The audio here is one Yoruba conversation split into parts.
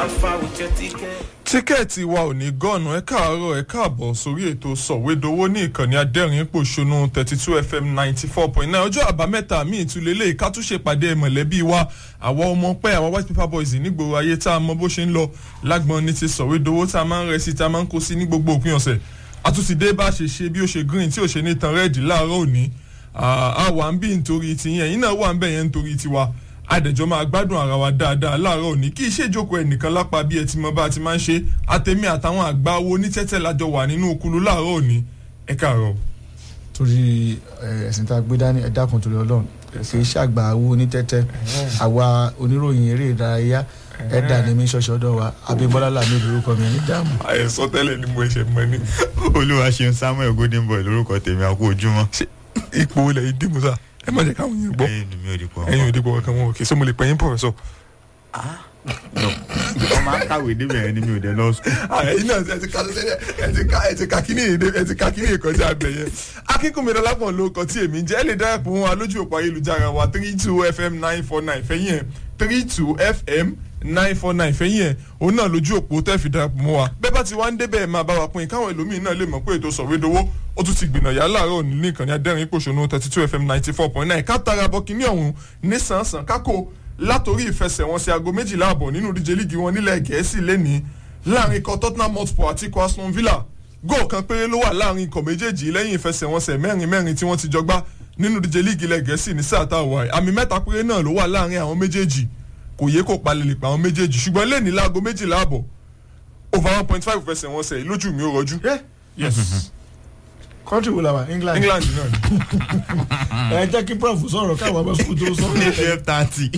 far with your ticket. tíkẹ́ẹ̀tì wa ò ní gọ́ọ̀nù ẹ káàárọ̀ ẹ káàbọ̀ sórí ètò sọ̀wédowó ní ìkànnì adẹ́rìn pòṣónú thirty two fm ninety four point nine ọjọ́ àbámẹ́ta míì ìtúlélẹ̀ ìkátúnṣe pàdé mọ̀lẹ́bí wa àwọn ọmọ pẹ́ àwọn white paper boys nígboro ayé tá a mọ bó ṣe ń lọ lágbọ́n ní ti sọ̀wédowó tá a máa ń rẹ sí tá a máa ń kó sí ní gbogbo òpin ọ̀sẹ̀ àtúntìdé bá ṣe ṣe bí ó ṣe green tí ò ṣe ní tan rẹ́ẹ̀dì láàárọ̀ òní àwa ń bí nítorí tiyẹn ẹ̀yin náà wà ń bẹ̀ yẹn nítorí tiwa àdẹ̀jọ́ máa gbádùn ara wa dáadáa láàárọ̀ òní kí iṣẹ́ ìjókòó ẹnìkan lápá bí ẹ ti mọ bá a ti máa ń ṣe àtẹ̀mí àtàwọn àgbà owó onítẹ́tẹ́ lájọ wà nínú okulu láàárọ̀ òní ẹ káàárọ̀. torí ẹ̀sìn tá a gbé dání ẹ̀dá kan torí ọlọ́run kì í ṣàgbà owó onítẹ́tẹ́ àwa oníròyìn eré ìdárayá ẹ̀dá ni mi ṣọ̀ṣọ̀ ọ̀dọ̀ wa abimbola lami lórúkọ mi ní dààmú. àyẹ̀sọ tẹ́lẹ̀ ni mo ṣe mọ ní. olúwa ṣeun samuel golden boy lórúkọ tèmi àkó ojúmọ́. ipò olè yìí dìbò sá ẹ má jẹ́ káwọn yẹn gbọ́ ẹyin ni mi ò di pọ̀. ẹ̀yin ò dìbò kankan wọn òkè sọ mo lè pẹ́ yín pọ̀fẹ́sọ̀. ọmọ akáwé débẹ̀ ẹni mi ò dé lọ sùn. ẹ̀yin náà ẹ ti ka ẹ ti ka ẹ ti ka kíní èdè ẹ ti ka kíní ìkọjá abẹ yẹn. akínkùnmi dọlápọ̀ ló kọ tí èmi ń jẹ́ ẹ lè darapọ̀ wọn lójú òpó ayélujára wa three two fm nine four nine fẹ́yìn ẹ̀ three two fm nine four nine fẹ́yìn ẹ̀ òun náà lójú òpó tẹ́ fi darapọ̀ mọ́ wa bẹ́ẹ̀ bá ti wá ń débẹ̀ máa bá wa pín in káwọn ẹlòmíín náà lè mọ̀ pé ètò sọ̀wédowó ó tún ti gbìnà yà láàárọ̀ òní ní ìkànnì adẹ́rìn pòṣónú thirty two fm ninety four point nine ká tara bọ́ kíní ọ̀hún ní sàn-sàn kákò látòrí ìfẹsẹ̀wọnsẹ̀ aago méjìlá àbọ̀ nínú ìdíje líìgì wọn nílẹ̀ gẹ̀ẹ́sì lẹ́ni láàrin ikọ̀ tottenham hotspur àti ikọ̀ aston villa góò kan péré ló wà láàrin ikọ̀ méjèèjì lẹ́yìn ìfẹsẹ̀wọnsẹ̀ mẹ́rin mẹ́rin tí wọ́n ti jọ gbá nínú ìdíje líìgì ilẹ̀ gẹ̀ẹ́sì ní sáà tá a wà àmì mẹ́ta péré náà ló wà láàrin àwọn méjèèjì kò yẹ kó palẹ̀ lè pa àwọn méjèèjì ṣùgbọ́n lẹ́ni láago méjìlá àbọ̀ over one point five ìfẹsẹ̀wọnsẹ̀ lójú mi ó rọjú. yes kọ́ńtì wo la wà england. england náà ni. ẹ jẹ́ kí prof sọ̀rọ̀ káwọn ọmọ sukùl tó sọ. twelve thirty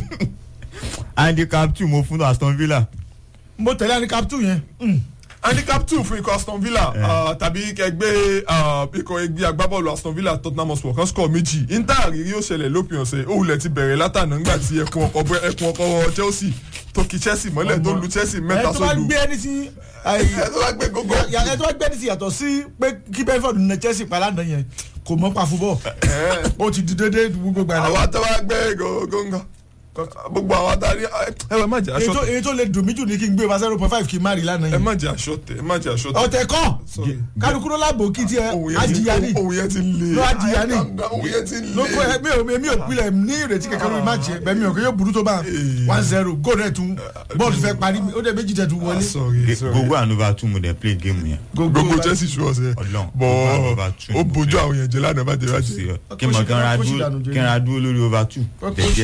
handicap two mo fún aston villa. mo tẹ̀lé handicap two yẹn. handicap two fún ikọ̀ aston villa ah, tàbí ẹgbẹ́ ah, ikọ̀ ẹgbẹ́ agbábọ́ọ̀lù aston villa tottenham hotspur kan score méjì inter àrírí ó ṣẹlẹ̀ lópin ọ̀sẹ̀ òwúlẹ̀ ti bẹ̀rẹ̀ látànà ńgbà tí ẹkùn ọkọ̀ bẹ- ẹkùn ọkọ̀ chelsea tó kí chelsea mọ́lẹ̀ tó lu chelsea ẹ mẹ́ta tó bá sódù gbé ẹni sí. ẹ tó bá gbé gógó ẹ tó bá gbé ẹni sí yàtọ̀ sí pé kí benford nà chelsea pa lánàá yẹn kò mọ́ pa fúbọ̀ ó ti di dédé gbogbo gbà àwọn náà. tó bá gbé gógó ńgọ gbogbo àwọn adarí ẹ ẹ má jẹ èyí aṣọ tó- èyí tó lè dùn mí jù ní kí n gbé wa zero point five kí n má rí lánàá ẹ yẹn. má jẹ aṣọ tẹ ẹ má jẹ aṣọ tẹ ọ̀tẹ̀ kọ́ Sorry. kálukú ló láàbò kí tiẹ̀ òun yẹn ti ajiya ni òun yẹn ti le Ló ajiya ni. òun yẹn ti le ló kọ́ ẹ mi ò mi ò pilẹ̀ ní ìrètí kankan lórí máàcì ẹ bẹ́ẹ̀ mi ò kí yóò burú tó bá one zero goal rẹ̀ tún bọ́ọ̀lù fẹ́ parí ó dẹ̀ méjì tẹ̀ tún Ah, wọlé. sorry, sorry. gbogbo ànúbà tún mo dẹ̀ play game yẹn. gbogbo chelsea ṣu ọsẹ Ọlọ́run, bọ gbogbo over two ó ni mo bójú fẹ́. àwọn yẹn jẹ lánàá bá jẹ bá sí jẹ. ọ kí n mọ̀ kí n ra Kóṣì dúró dànù jẹ́. kí n ra dúró lórí over two. jẹ́jẹ́.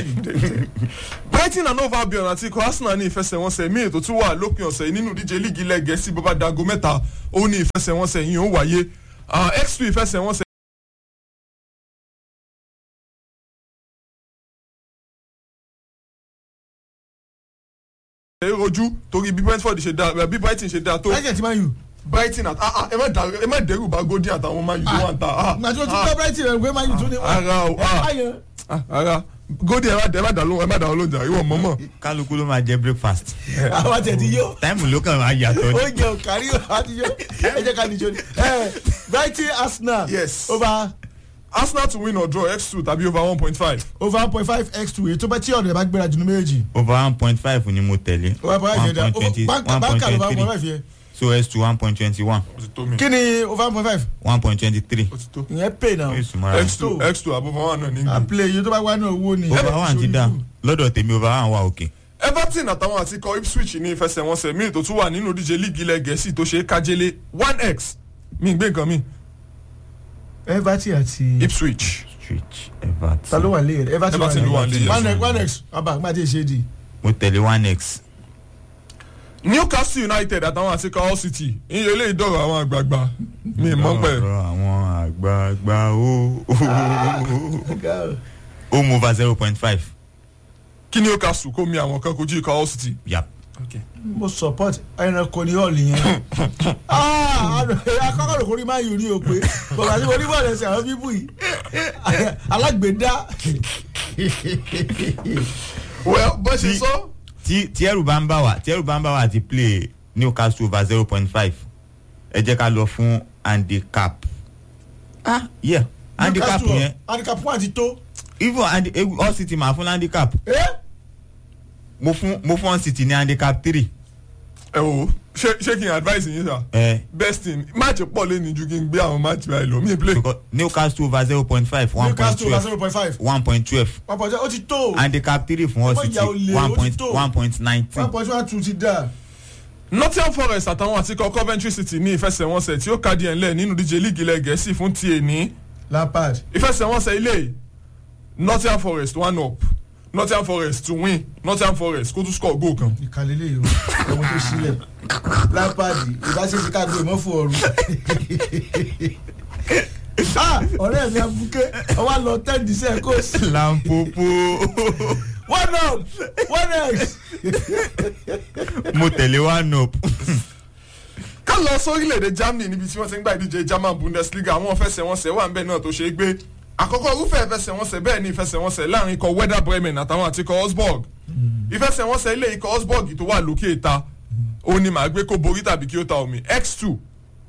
brighton and hove albion àti ikọ̀ arsenal ní ìfẹsẹ̀wọnsẹ̀ míì tó tún wà lópin ọ̀sẹ̀ yìí nínú ìdíje líìgì ilẹ̀ gẹ̀ẹ́sì bó bá dago mẹ́ta ó ní ìfẹsẹ̀wọnsẹ̀ yìí ó wáyé Ah, x2 ìfẹsẹ̀wọnsẹ̀ rojú torí bí brentford ṣe dáa bí brighton ṣe dáa tó ẹ̀jẹ̀ ti máa yù. brighton àti ah ah ẹ má dà- ẹ má dẹ́rù bá gòdì àtàwọn máa yìí tó wà ń ta ah màtí o ti ah, gbọ́ brighton rẹ̀ gbé máa yù tó ní. ara o ah báyẹn ah, ara gòdì ẹ má dà ẹ má dà lóhùn ẹ má dà lóhùn jà ìwọ mọ́mọ́. kálukú ló máa jẹ breakfast. àwọn tẹ̀ ti yó táìmù ló kàn máa yàtọ̀ ni. oúnjẹ ò kárí o àti yó ẹ jẹ́ ká nìjọ ni. ẹ brighton arsenal Yes. over arsenal to win or draw x two tàbí over one point five. over one point five x two èyí tó bá tí ọ̀dọ̀ ẹ̀ bá gbéra jù ní méjèèjì. over one point five ni mo tẹ̀lé. over one point five yẹn dá báńkà báńkà ló bá one point five yẹn. so s to one point twenty one ó ti tó mi. kí ni over one point five one point twenty three. ó ti tó. ìyẹn pay now. oṣù mọ́ra x two x two above one náà ní a gbé. play iye tó bá wá náà owó ni. over one ti dá lọ́dọ̀ tèmi over one wà òkè. everton àtàwọn àti ikọ̀ ipswich ní ìfẹsẹ̀wọnsẹ̀ míì tó tún wà nínú ìdíje líìgì ilẹ̀ gẹ̀ẹ́sì tó ṣe é kájélé one x mi gbé nǹkan mi everton àti. ipswich. street everton. ta ló wà lé yẹn everton Everton ló wà lé yẹn. one x one x abba má ti ṣe é di. mo tẹ̀lé one x. newcastle united àtàwọn àti ikọ̀ hull city iye ilé ìdọ̀rọ̀ àwọn àgbààgbà mi mọ̀ pẹ́. ọ̀rọ̀ àwọn àgbààgbà ó ó move over zero point five. kí newcastle kó mi àwọn kan kojú ikọ̀ hull city. yap. mo support ẹranko ní hall yẹn. akọ́kọ́ ló kórìí máa yù ní o pé bọ̀dà tí mo ní bọ̀dà ẹsẹ̀ àwọn bíbù yìí alágbèédá. well bó ṣe Tí- sọ. tí tí ẹrù bá ń bá wa tí ẹrù bá ń bá wa ti play newcastle over zero point five ẹ jẹ́ ká lọ fún handicap. ah yeah handicap Newcastle, yẹn handicap one ti tó. even handi all city máa fún handicap Eh? mo fún mo fún all city ní handicap three ẹ wò ó ṣé ṣé kí n advice yín sà ẹ best thing match pọ̀ lẹ́nu ju kí n gbé àwọn match báyìí lọ mi play. because newcastle over zero point five one point newcastle over twelve zero point five one point twelve one point ó ti tó handicap three fún Ẹ all má city jà olè, one ó ti point tó. one point one nineteen. point one two ti dà nottingham forest àtàwọn àtikọ coventry city ní ìfẹsẹ̀wọnsẹ̀ tí ó kàdí ẹ̀ ńlẹ̀ nínú díje líìgì ilẹ̀ gẹ̀ẹ́sì fún ti èní lampard ìfẹsẹ̀wọnsẹ̀ ilé yìí, nottingham forest one up nottingham forest to win nottingham forest kó tún score goal kan. ìkàlélẹ̀ yìí o ẹ̀wọ̀n tó sílẹ̀ lampard ìbáṣepọ̀ ká gbé ìmọ̀fù ọ̀run. ah ọ̀rẹ́ mi abuké ọwọ́ lọ ten percent kó sí lampopo one up one x. mo tẹ̀lé one up. ká lọ sórílẹ̀-èdè germany níbi tí wọ́n ti ń gba ìdíje german bundesliga àwọn ìfẹsẹ̀wọnsẹ̀ wà nbẹ̀ náà tó ṣe é gbé àkọ́kọ́ irúfẹ́ ìfẹsẹ̀wọnsẹ̀ bẹ́ẹ̀ ni ìfẹsẹ̀wọnsẹ̀ láàrin ikọ̀ werder bremen àtàwọn àti ikọ̀ osborg ìfẹsẹ̀wọnsẹ̀ ilé ikọ̀ osborg tó wà lókè ìta òun ni màá gbé kó borí tàbí kí ó ta omi x2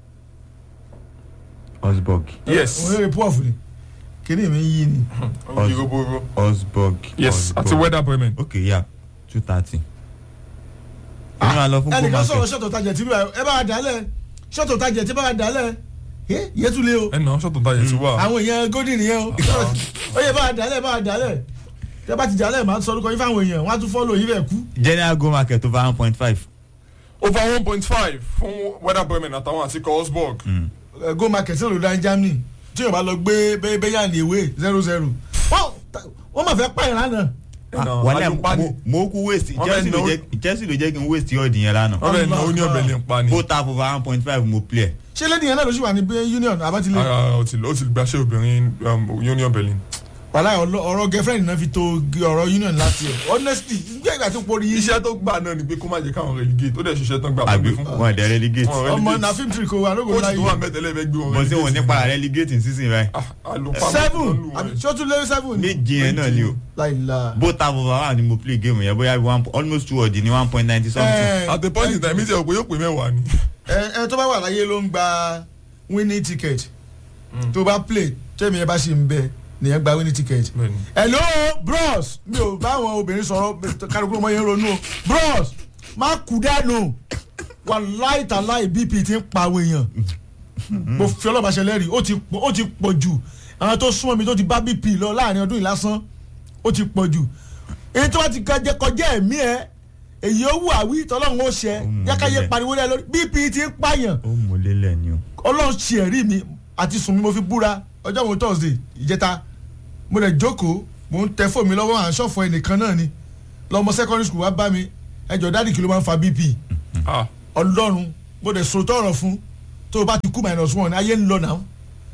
osborg yes òun rẹ̀ pọ́ọ̀fù ni kíní mi yí ni. Oyi roboro. osborg yes àti Osborg. werder bremen. ok ya two thirty. èmi máa lọ fún ẹnìkan goal sọ̀rọ̀ market ṣọ́tò tajẹ̀ tí ẹ bá wa dálẹ̀ ṣọ́tò tajẹ̀ tí bá wa dálẹ̀ ẹ yẹtulẹ̀ o ẹ nà ṣọ́tò táyà ti wà. àwọn èèyàn golden yẹn o ó yẹ bá wa dálẹ̀ bá wa dálẹ̀ tẹ bá ti dálẹ̀ máa ń sọ orúkọ yín fáwọn èèyàn wọn á tún fọ́lọ̀ yín bẹ̀ kú. general goal market over one point five. over one point five fún werder bremen àtàwọn àti ikọ̀ osborg. ẹ, go market náà ló dá ní germany tí yóò bá lọ gbé bẹ́yà ní ewé zero zero wọ́n wọ́n máa fẹ́ pààyàn lánàá ẹ nà wàlẹ́ alùpàdé. mo kú waste Wọ́n chelsea fẹ́ ló náwó- jẹ́ chelsea ló jẹ́ kí n waste yọ̀ọ̀dì yẹn lánàá. wọ́n bẹ̀ náà ó ní ọbẹ̀ lè ń pa ni. both half over one point five mo play. ṣé lẹ́dí yẹn náà ló sì wà ní union àbátilẹ̀ ara ó ti ó ti gbaṣẹ́ obìnrin um, union berlin. wàhálà ọlọ- ọ̀rọ̀ girlfriend náà fi to g- ọ̀rọ̀ union láti ẹ̀ honestly nígbà ìgbà tó porí yìí iṣẹ́ tó gbà náà ni pé kó má jẹ́ káwọn relegate ó dẹ̀ ṣiṣẹ́ tán gbà àbí pé fún. wọn dẹ̀ relegate. Wọn ọmọ relegate. na film trick o arógo kóòtù tó wà láyé mẹ́tẹ̀lẹ́ fẹ́ gbé wọn mo ṣe wọn relegate. nípa relegate ní season right. Ah, àlùpàá seven ló lù wọ́n. àbí ṣó tún lé seven ni méjì yẹn náà ni o. láìla. both half over one ni mo play game yẹn bóyá one almost two ọ̀dì ní one point ninety something. at the point in time ìṣe òpè yóò pè mẹ́wàá ni. ẹ ẹ tó bá wà láyé ló ń gba winning ticket tó bá play tẹ́mi ẹ bá ṣì ń bẹ nìyẹn gba winning ticket. Bẹ́ẹ̀ni. hello bros mi ò bá àwọn obìnrin sọ̀rọ̀ kálukú ọmọ yẹn ronú o bros má kú dànù wà láìtàláì bp ti ń pa àwọn èèyàn mo fi ọlọ́ba ṣe lẹ́rìí ó ti pọ̀- ó ti pọ̀ jù àwọn tó súnmọ́ mi tó ti bá bp lọ láàrin ọdún yìí lásán ó ti pọ̀ jù èyí tó bá ti kọjá kọjá ẹ̀mí ẹ èyí ó wù àwí tọ́lọ́run ó ṣẹ Ó mú yákáyé nílẹ̀. pariwo lẹ́ lórí bp ti ń pààyàn ó mú lélẹ̀ ni o. ọlọ́run ṣe ẹ̀rí mi àti sùn mi mo fi búra ọjọ́ mo thursday ìjẹta mo lè jókòó mo ń tẹ fóònù mi lọ́wọ́ à ń ṣọ̀fọ̀ ẹnìkan náà ni lọ́mọ secondary school wá bá mi ẹjọ́ dáàdì kí ló máa ń fa bp Ah, ọlọ́run mo lè sòótọ́ ọ̀rọ̀ fún tó o bá ti kú minus one ayé ń lọ náà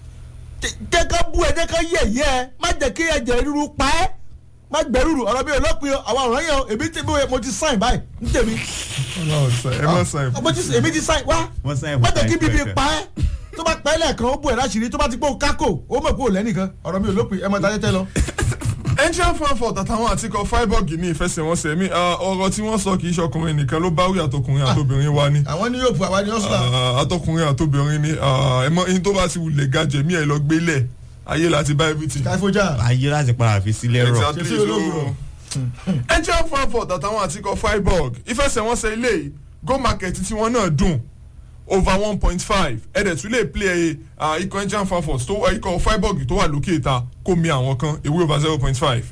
jẹ́ ká bú ẹ jẹ́ ká yẹ̀ yẹ́ ẹ má jẹ́ kí ẹ̀jẹ̀ ríru pa ẹ́ má gbẹ̀rúrù ọ̀rọ̀ mi ò lọ́pin o àwọn ọ̀rọ̀ yẹn o èmi ti bí mo ti sign báyìí ń tèmi Ọlọ́run sọ ẹ má sọ ẹ. mo ti èmi ti sign wá wọ́n sáyẹn má fún jẹ́ kí bíbí time pa ẹ́ tó bá pẹ́ lẹ́ẹ̀kan ó bú ẹ̀ láṣìírí tó bá ti pé o kákò ó mọ̀ pé o lẹ́nìkan ọ̀rọ̀ mi ò lópin ẹ mọ̀ ta tẹ́tẹ́ lọ. engine frankfurt àtàwọn àtikọ̀ freiburg ní ìfẹsẹ̀wọnsẹ̀ mi ah, ọ̀rọ̀ tí wọ́n sọ kì í ṣọkùnrin nìkan ló bá wí àtọkùnrin àtobìnrin wa ni. àwọn ní yóò pu àwa ní ọ̀ṣunà Ah, àtọkùnrin àtobìnrin ni ah, ẹ mọ ihun tó bá ti wulẹ̀ ga jẹ̀mí ẹ̀ lọ gbélẹ̀ ayé láti bá everything. káfíńjà ayé láti padà fi sílẹ̀ rọ̀. exactly Ṣé sí olóògùn so engine frankfurt àtàwọn àtikọ̀ freiburg ìfẹsẹ̀wọnsẹ̀ ilé yìí go market tí wọ́n náà dùn over one point five ẹ̀dẹ̀ tún lè play uh, ikọ̀ engine frankfurt tó ikọ̀ freiburg tó wà lókè ìta kó mi àwọn kan ewé over zero point five.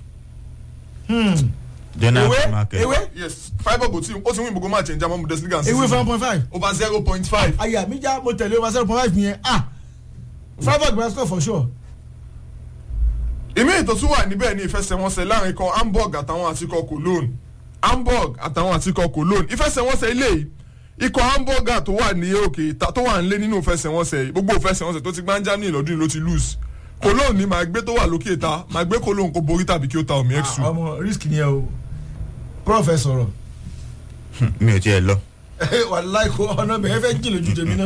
general ewé market. ewé yes freiburg ó ti ó ti win gbogbo match in german bundesliga and ewé season five point five over zero point five. àyà mi já mo tẹ̀lé over zero point five yẹn ah freiburg bá score for sure. ìmí ètò tún wà níbẹ̀ ní ìfẹsẹ̀wọnsẹ̀ láàrin ikọ̀ hamburg àtàwọn àtikọ̀ cologne hamburg àtàwọn àtikọ̀ cologne ìfẹsẹ̀wọnsẹ̀ ilé yìí ikọ̀ hamburger tó wà ní òkè ìta tó wà nílé nínú ìfẹsẹ̀wọnsẹ̀ yìí gbogbo ìfẹsẹ̀wọnsẹ̀ tó ti gbá ń germany lọ́dún yìí ló ti lose cologne ni màá gbé tó wà lókè ìta màá gbé cologne kó borí tàbí kí ó ta omi Ah, exu. ọmọ risk ni ẹ o prof ẹ sọ̀rọ̀ mi ò tiẹ̀ lọ. wàláì kó ọ̀nà bẹ̀rẹ̀ fẹ́ jìn lójú tèmi náà.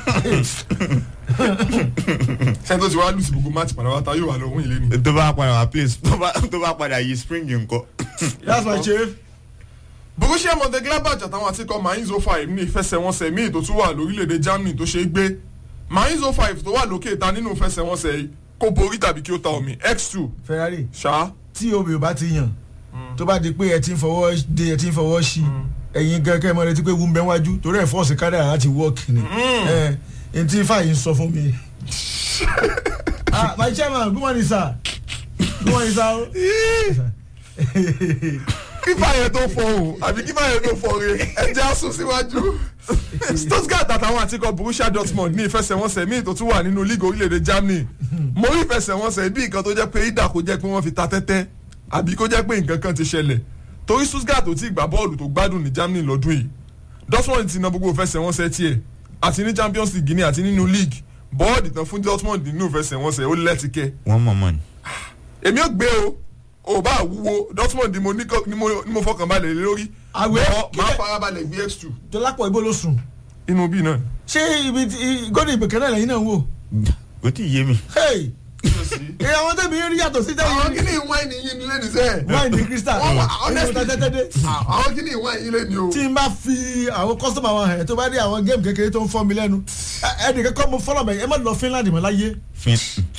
sẹ́ni tó ti wá lùsì gbogbo match padà wá ta yóò wà lọ́wọ́ yìí lẹ́nu. tó bá padà wá place tó bá tó bá padà yí spring nǹkan. that's my chief. borussia mönchengladbach àtàwọn àtikọ̀ mainz 05 ní ìfẹsẹ̀wọnsẹ̀ míì tó tún wà lórílẹ̀‐èdè germany tó ṣe é gbé mainz 05 tó wà lókè ìta nínú ìfẹsẹ̀wọnsẹ̀ yìí kó borí tàbí kí ó ta omi x2 ferrari ṣá tí obì ò bá ti yàn tó bá di pé ẹ ti ń fọwọ́ de ẹ ti ń fọwọ́ sí ẹ̀yin gẹ́gẹ́ mọ́ retí pé wú mbẹ́ wájú torí ẹ̀ fọ́ọ̀sì kádàrá láti wọ́ọ̀kì ni ẹ̀ ẹ̀ ntí fàyè ń sọ fún mi. ah my chairman good morning sir good morning sir. kífà yẹn tó fọ o àbí kífà yẹn tó fọ re ẹjẹ asun síwájú. stuttgart àtàwọn àtikọ̀ borussia dortmund ní ìfẹsẹ̀wọnsẹ̀ míì tó tún wà nínú league orílẹ̀-èdè germany mo rí ìfẹsẹ̀wọnsẹ̀ bí nǹkan tó jẹ́ pé ìdà kó jẹ́ pé wọ́n fi ta tẹ́tẹ́ àbí kó jẹ́ pé nǹkan kan ti ṣẹlẹ̀ torí stuttgart ò tí ì gbá bọ́ọ̀lù tó gbádùn ní germany lọ́dún yìí dortmund ti na gbogbo ìfẹsẹ̀wọnsẹ̀ tiẹ̀ àti ní champions league ní àti nínú league bọ́ọ̀dì tán fún dortmund nínú ìfẹsẹ̀wọnsẹ̀ ó lẹ́tìkẹ́ wọ́n mọ̀ mọ́ ni. èmi ò gbé o ò bá wúwo dortmund ni mo ní kọ- ni mo ni mo fọkàn balẹ̀ lé lórí Àwẹ̀ Bọ́, máa kíkẹ́- fara balẹ̀ gbé x2 dọ́lápọ̀ ibo ló sùn inú bí náà. ṣé ibi tí gọ́dọ̀ ìbèkẹ́ náà lẹ́yìn náà ń wò. kò tí ì yé mi. Hey! ẹ àwọn tẹ̀mí rí yàtọ̀ sí àwọn tẹ̀mí kìíní wáìnì yín nílé ní sẹ́ẹ̀. wáìnì crystal Wọ́n wà, ẹ̀yin honestly. ta tẹ́tẹ́dẹ́. àwọn kìíní wáìnì yín lé ní o. tí n bá fi àwọn kọ́sọ́mù àwọn ẹ̀ tó bá dé àwọn géèmù kékeré tó ń fọ́ mi lẹ́nu ẹ- ẹnì kẹ́kọ́ mo fọ́lọ̀ bẹ̀ ẹ má lọ Finland mọ́ láyé fin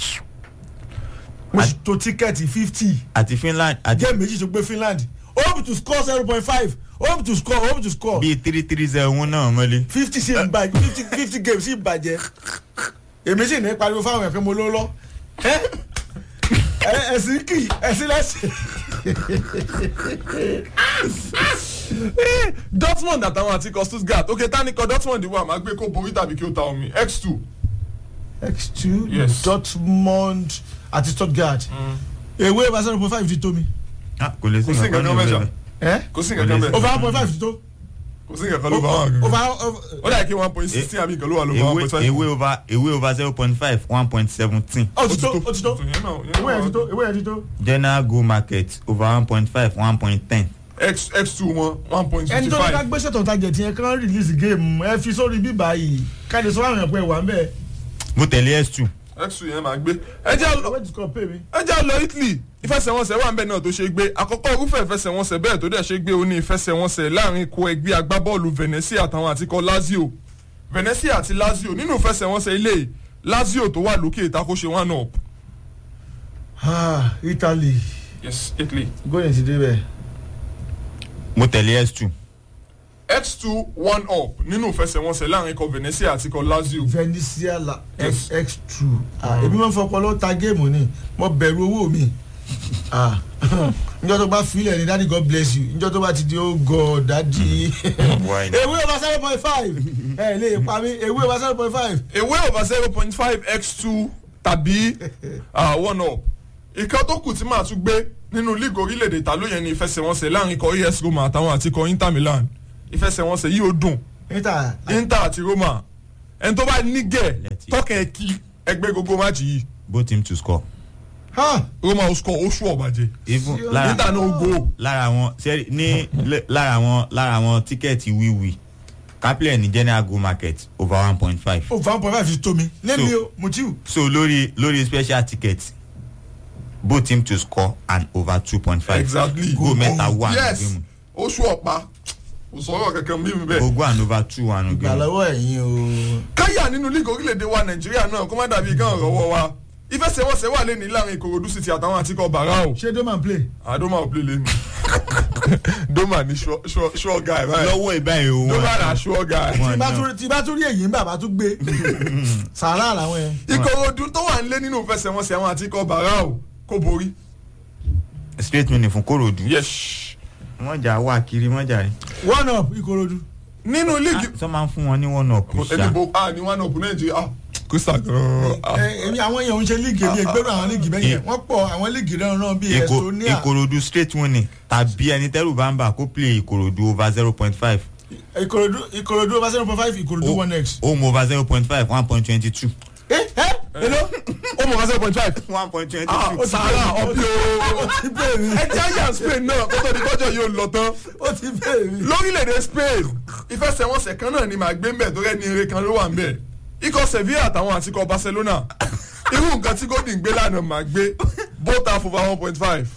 mo sì to tíkẹ́ẹ̀tì fifty àti finland àti géèmù méjì tó gbé Finland hope to score zero point five hope to score hope to score bíi three three zero wọn náà mọ́lé. fifty sí ń bàjẹ́ fifty fifty games sí ń bàjẹ́ èmi sì ní pariwo fáwọn ẹ̀fẹ́ mo ló lọ ẹ ẹ ẹ̀sìn kì í ẹ̀sìn lẹ́sìn. dortmund àtàwọn àtikọ̀ stuttgart ok tánikọ̀ dortmund wà máa gbé kó borí tàbí kí ó ta omi x2. x two Yes. Dortmund àti Stuttgart ewé over zero point five ti tó mi. Ah, kò lè sí Kò sí nǹkan nǹkan ní mẹ́ta. ìwé ẹ kò sí nǹkan kan bẹ́ẹ̀. over one point five ti tó. kò sí nǹkan kan ló bá wà gan. over ó dà kí one point sixteen àbí nǹkan ló wà ló bá one ewé point five. ewé over ewé over zero point five one point seventeen ó ti tó ó ti tó Yẹn náà- yẹn ewé náà yẹn ti wà. tó ewé yẹn ti tó. general go market over one point five one point ten. x x2 wọn one point ẹni fifty tó ní ká five. gbé ṣètò ìtajà tiẹ̀ kán release game ẹ fi sórí bíbá yìí káde sọ àwọn ẹ̀pẹ́ wà ń bẹ̀. mo tẹ̀lé s two x2 yẹn máa gbé. ẹ jẹ́ lọ owó ti kọ́ pay mi. ẹ jẹ́ lọ italy ìfẹsẹ̀wọnsẹ̀ wà ń bẹ̀ náà tó ṣe gbé àkọ́kọ́ irúfẹ́ ìfẹsẹ̀wọnsẹ̀ bẹ́ẹ̀ tó dẹ̀ ṣe gbé ó ní ìfẹsẹ̀wọnsẹ̀ láàrin ikọ̀ ẹgbẹ́ agbábọ́ọ̀lù venezia àtàwọn àtikọ̀ lazio venezia àti lazio nínú ìfẹsẹ̀wọnsẹ̀ ilé lazio tó wà lókè ìtakóṣe one up. Ah, Italy yes italy. góyè ti dé bẹ̀. mo tẹ̀lé s two x2 one up nínú ìfẹsẹ̀wọnsẹ̀ láàrin ikọ̀ venezia àti ikọ̀ lazio. Venezia la Yes. x two ah ebi máa ń fọpọlọ ta géèmù ni mo bẹ̀rù owó mi ah njọ́ tó bá filẹ̀ ni daddy God bless you njọ́ tó bá ti di oh God daddy Why not? ewé over seven point five ẹ lè pa mí ewé over seven point five ewé over zero point five x2 tàbí uh, one up. ìkan tó kù tí màá tún gbé nínú líìgì orílẹ̀-èdè ta ló yẹn ní ìfẹsẹ̀wọnsẹ̀ láàrin ikọ̀ as roma àtàwọn àti ikọ̀ inter milan ìfẹsẹ̀wọnsẹ̀ yìí ó dùn níta inter àti roma ẹni tó bá nígẹ̀ Let's see. tọkàn ẹ̀ kí ẹgbẹ́ gbogbo máàcì yìí both team to score. ha roma ó score ó ṣù ọ̀bàjẹ́ even Sí, lára inter náà ó go lára àwọn sẹ́rí ní lẹ́- lára àwọn lára àwọn tíkẹ́ẹ̀tì wíwì kápẹ́lẹ̀ ní general go market over one point five over one point five ti tó mi lẹ́mi So- o mutiu so lórí lórí special ticket both team to score and over two point five exactly go mẹ́ta wà yes nínú ó ṣù ọ̀pá kò sọ̀rọ̀ kankan bí mi bẹ́ẹ̀. gbogbo and over two wà nínú ìgbà lọ́wọ́ ẹ̀yin o káyà nínú líìgì orílẹ̀-èdè wa nàìjíríà náà kó má dàbí kán rọwọ́ wa ìfẹsẹ̀wọnsẹ̀ wà lẹ́ni láàrin ìkòròdú city àtàwọn àtikọ̀ bàrà o ṣé doman play àdómà ò plé lẹ́nu dómà ní sure guy báyìí lọ́wọ́ ìbáyìí o dómà náà sure guy. Wọ́n tí bá náà. tún- tí bá tún rí èyí ń bàbá tún gbé sàrà làwọn yẹn. ìkòròdú tó wà nílé nínú ìfẹsẹ̀wọnsẹ̀ àwọn àtikọ̀ bàrà o kó borí. straight winning fún korodu yes wọ́n jà wá kiri wọ́n jà rí. one up ìkòròdú. nínú líìgì sọ máa ń fún wọn ní one up ẹni ṣá bo a ní one up nàìjíríà ah crystal gan-an ah. ẹ èmi àwọn èèyàn ń ṣe líìgì èmi ìgbéró àwọn líìgì bẹ́ẹ̀ yẹn wọ́n pọ̀ àwọn líìgì náà náà bíi Ìkò- Estonia ìkòròdú straight winning tàbí ẹni tẹ́rù bá ń bà kó play ìkòròdú over zero point five ìkòròdú ìkòròdú over zero point five ìkòròdú one x. home over zero point five one point twenty two. ẹ ẹ hello. ó mọ̀ wá zero point five. one point twenty ah six. sàrà ọbí o ó ti bẹ́ẹ̀ mi ẹ jẹ́ àyà spain náà kó tó di kọjọ yóò lọ tán. ó ti bẹ́ẹ̀ mi. lórílẹ̀‐èdè spain ìfẹsẹ̀wọnsẹ̀ kan náà ni màá gbé mbẹ̀ tó rẹ́ ní eré kan ló wà mbẹ̀ ikọ̀ sevilla àtàwọn àti ikọ̀ barcelona irú nǹkan tí golden gbé lánàá màá gbé both half over one point five.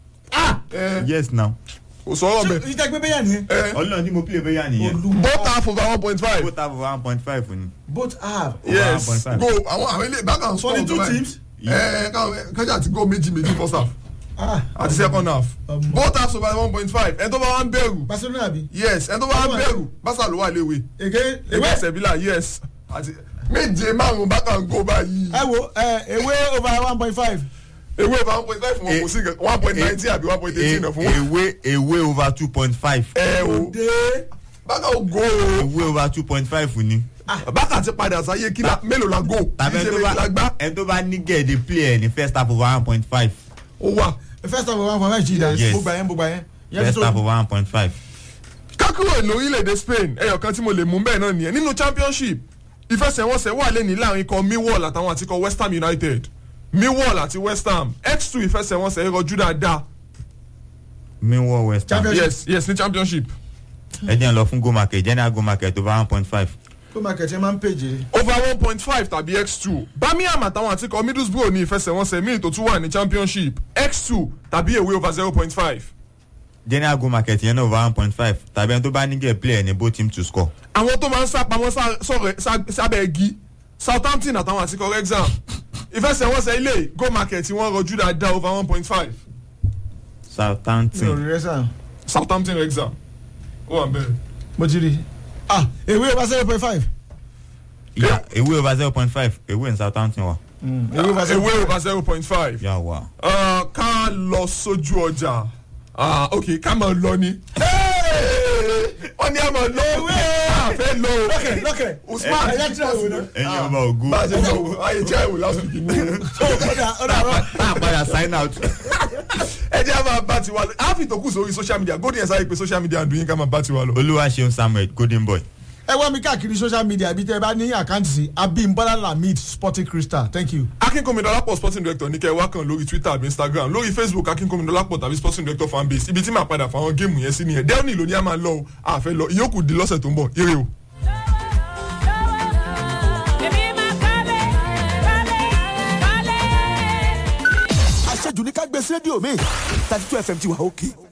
yes now. kò sọ̀rọ̀ mbẹ̀ ìjà gbé bẹ́yà nìyẹn. ọlọ́run tí mo play bẹ́yà nìyẹn. both half over one point five. both have one point five ni. both half. yes 1.5. go àwọn àwọn ilé ìbákan for the two teams. ẹ káwọn kájà ti go méjì méjì first half. Ah, àti second half ọmọ. both halves over one point five ẹni tó bá wá ń bẹ̀rù barcelona àbí. yes ẹni tó bá wá ń Ọmọ. bẹ̀rù Barca ló wà léwe èké ewé ewé sẹ̀bílà yes àti méje márùn-ún Barca ń gó báyìí ẹ wo ẹ ewé over one point five. ewé over one point five fún wọn kò sí one point ninety àbí one point eighteen náà fún wọn. ewé ewé over two point five ẹ o dé. Barca ò gó o ewé over two point five ni. Barca ti padà sáyé kí la mélòó la gó tàbí kì í ẹni ṣe tó méjì la bá gbá ẹni tó bá ní gẹ̀ẹ́dẹ̀ play ẹ̀ ní first half over one point five ó wà. first half of one point five jìdá. Yes. mo gbà yẹn mo gbà yẹn. Yẹn first tó- half over one point five. kákúrò lórílẹ̀‐èdè Spain ẹyọ kan tí mo lè mú bẹ́ẹ̀ náà nìyẹn nínú championship ìfẹsẹ̀wọnsẹ̀ wà lẹ́ni láàrin ikọ̀ Millwall àtàwọn àti ikọ̀ West Ham United Millwall àti West Ham x2 ìfẹsẹ̀wọnsẹ̀ rọjú dáadáa Millwall West Ham Champions- yes yes ní championship ẹ jẹ́ n lọ fún go market general go market over one point five. kó máa kẹ̀tẹ́ máa ń pèjì. over one point five tàbí x2 Birmingham àtàwọn àti ikọ̀ Middlesbrough ní ìfẹsẹ̀wọnsẹ̀ míì tó tún wà ní championship x2 tàbí away over zero point five general go market yẹn náà over one point five tàbí ẹni tó bá ní gẹ̀ẹ́ play ẹ̀ ní both team to score. àwọn tó máa ń sápamọ́ sá- sọ̀rọ̀- sá- sábẹ́ igi Southampton àtàwọn àti ikọ̀ Wrexham ìfẹsẹ̀wọnsẹ̀ ilé go market wọn rọjú dáadáa over one point five mi ò Southampton rí rẹ sàn. Southampton Wrexham ó wà bẹ́ẹ̀. mo ti rí. ah ewé over zero point five. yeah ewé over zero point five ewé in Southampton wa. ewé over zero ewé over zero point five. yà wá. ká lọ sójú ọjà Ah, ok ká máa lọ ni. wọ́n ní a máa lọ ewé àfẹ́ lọ. lọ́kẹ̀ lọ́kẹ̀. Usman ẹ yá tí a wò ná. ẹyin ọba ògùn. bá a ṣe lọ wò ayé tí a wò lásìkò kìíní. ọ̀dà ọ̀dà rọ. a padà sign out. ẹ jẹ́ a máa bá tiwa lọ a fi ìtòkù sórí social media golden ẹ̀sán ìpè social media àdúyìn ká máa bá tiwa lọ. olúwa ṣeun samuel golden boy. ẹ wá mi káàkiri social media ibi tẹ́ ẹ bá ní àkáǹtì sí abimbola lamid sporting crystal thank you. akínkùnmi dọ́lápọ̀ sporting director ní kẹ́ ẹ wá kàn lórí twitter àbí instagram lórí facebook akínkùnmi dọ́lápọ̀ tàbí sporting director fanbase ibi tí màá padà fáwọn géèmù yẹn sí nìyẹn dẹ́rùnì ló ní a máa lọ o àfẹ́ lọ ìyókù di lọ́sẹ̀ tó ń bọ̀ ire o. àṣejù ní ká gbé sí rédíò mi thirty two fm ti wà òkè